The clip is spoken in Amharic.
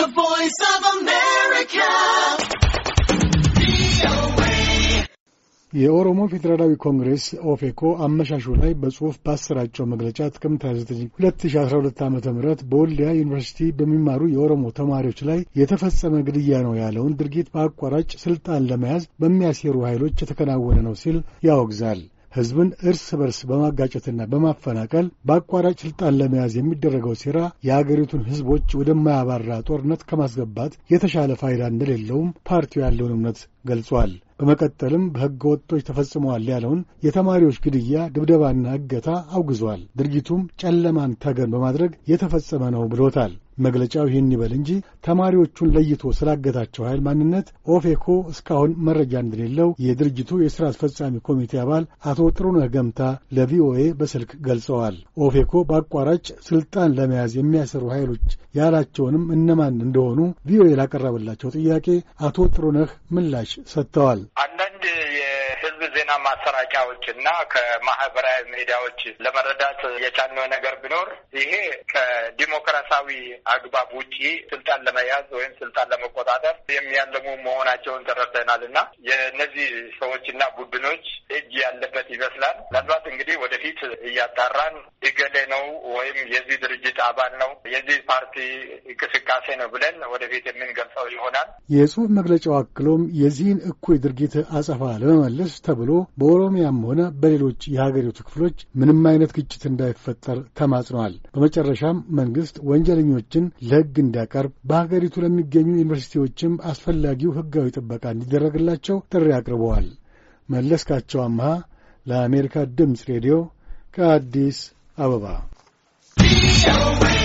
voice of America. የኦሮሞ ፌዴራላዊ ኮንግሬስ ኦፌኮ አመሻሹ ላይ በጽሑፍ ባሰራጨው መግለጫ ጥቅምት 29 2012 ዓ ም በወልዲያ ዩኒቨርሲቲ በሚማሩ የኦሮሞ ተማሪዎች ላይ የተፈጸመ ግድያ ነው ያለውን ድርጊት በአቋራጭ ስልጣን ለመያዝ በሚያሴሩ ኃይሎች የተከናወነ ነው ሲል ያወግዛል። ሕዝብን እርስ በርስ በማጋጨትና በማፈናቀል በአቋራጭ ስልጣን ለመያዝ የሚደረገው ሴራ የአገሪቱን ሕዝቦች ወደማያባራ ጦርነት ከማስገባት የተሻለ ፋይዳ እንደሌለውም ፓርቲው ያለውን እምነት ገልጿል። በመቀጠልም በሕገ ወጦች ተፈጽመዋል ያለውን የተማሪዎች ግድያ፣ ድብደባና እገታ አውግዟል። ድርጊቱም ጨለማን ተገን በማድረግ የተፈጸመ ነው ብሎታል። መግለጫው ይህን ይበል እንጂ ተማሪዎቹን ለይቶ ስላገታቸው ኃይል ማንነት ኦፌኮ እስካሁን መረጃ እንደሌለው የድርጅቱ የሥራ አስፈጻሚ ኮሚቴ አባል አቶ ጥሩነህ ገምታ ለቪኦኤ በስልክ ገልጸዋል። ኦፌኮ በአቋራጭ ስልጣን ለመያዝ የሚያሰሩ ኃይሎች ያላቸውንም እነማን እንደሆኑ ቪኦኤ ላቀረበላቸው ጥያቄ አቶ ጥሩነህ ምላሽ ሰጥተዋል። አንዳንድ የህዝብ ዜና ማሰራጫዎች እና ከማህበራዊ ሚዲያዎች ለመረዳት የቻልነው ነገር ቢኖር ይሄ ከዲሞክራሲያዊ አግባብ ውጪ ስልጣን ለመያዝ ወይም ስልጣን ለመቆጣጠር የሚያለሙ መሆናቸውን ተረድተናል እና የእነዚህ ሰዎችና ቡድኖች እጅ ያለበት ይመስላል። ምናልባት እንግዲህ ወደፊት እያጣራን እገሌ ነው ወይም የዚህ ድርጅት አባል ነው የዚህ ፓርቲ እንቅስቃሴ ነው ብለን ወደፊት የምንገልጸው ይሆናል። የጽሑፍ መግለጫው አክሎም የዚህን እኩይ ድርጊት አጸፋ ለመመለስ ተብሎ በኦሮሚያም ሆነ በሌሎች የሀገሪቱ ክፍሎች ምንም አይነት ግጭት እንዳይፈጠር ተማጽኗል። በመጨረሻም መንግሥት ወንጀለኞችን ለሕግ እንዲያቀርብ በሀገሪቱ ለሚገኙ ዩኒቨርሲቲዎችም አስፈላጊው ሕጋዊ ጥበቃ እንዲደረግላቸው ጥሪ አቅርበዋል። መለስካቸው አምሃ ለአሜሪካ ድምፅ ሬዲዮ ከአዲስ አበባ